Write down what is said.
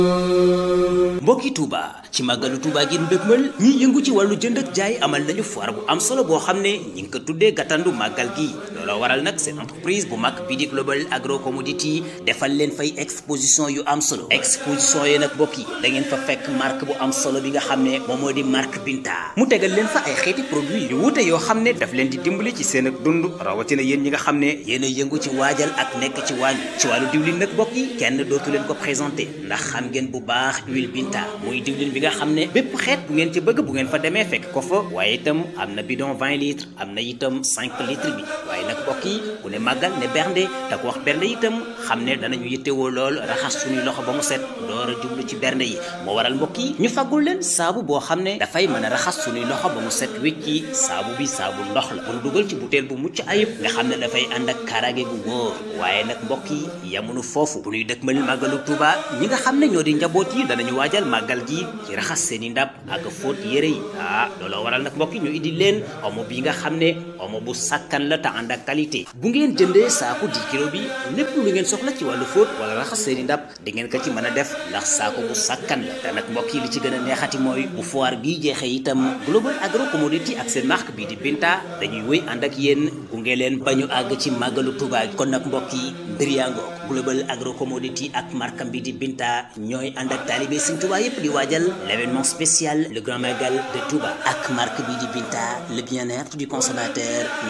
mbokki Touba ci màggalu Touba gi ndëgmal ñi yëngu ci wàllu jënd ak jaay amal nañu foire bu am solo boo xam ne ñi ngi ko tuddee gàttandu màggal gi looloo waral nag seen entreprise bu mag bii di Global Agro Commodity defal leen fay exposition yu am solo exposition yi nag mbokk yi da ngeen fa fekk marque bu am solo bi nga xam ne moom moo di marque Binta mu tegal leen fa ay xeeti produit yu wuute yoo xam ne daf leen di dimbali ci seen ak dund rawatina yéen ñi nga xam ne yéen a yëngu ci waajal ak nekk ci waañ ci wàllu diwlin nag mbokk yi kenn dootu leen ko présenté ndax xam ngeen bu baax huile Binta muy diwlin bi nga xam ne bépp xeet bu ngeen ci bëgg bu ngeen fa demee fekk ko fa waaye itam am na bidon 20 litres am na itam 5 litres bi waaye nag mbokk yi bu ne màggal ne bernde te ko wax bernde itam xam ne danañu yittewoo lool raxas suñuy loxo ba mu set door a jublu ci bernde yi moo waral mbokk yi ñu faggul leen saabu boo xam ne dafay mën a raxas suñuy loxo ba mu set wécci saabu bi saabu ndox la bu dugal ci butéel bu mucc ayib nga xam ne dafay ànd ak kaaraange gu wóor waaye nag mbokk yi yamunu foofu bu ñuy dëkkmal màggalu Tuuba ñi nga xam ne ñoo di njaboot yi danañu waajal màggal gi ci raxas seeni ndab ak fóot yére yi ah looloo waral nag mbokk yi ñu indi leen omo bi nga xam ne omo bu sakkan la te ànd ak qualité bu ngeen jëndee saaku 10 kilo bi lépp lu ngeen soxla ci wàllu fóot wala raxas seeni ndab di ngeen ko ci mën a def ndax saako bu sakkan la te nag mbokk yi li ci gën a neexati mooy bu foire bii jeexee itam Global Agro Commodity ak seen marque bii di Binta dañuy wéy ànd ak yéen gunge leen ba ñu àgg ci màggalu Tuuba kon nag mbokk yi mbir yaa ngoog Global Agro Commodity ak marque bi di Binta ñooy ànd ak taalibe Sëñ Tuuba yépp di waajal l'événement spécial le grand magal de Touba ak marque bi di Binta le bien-être du consommateur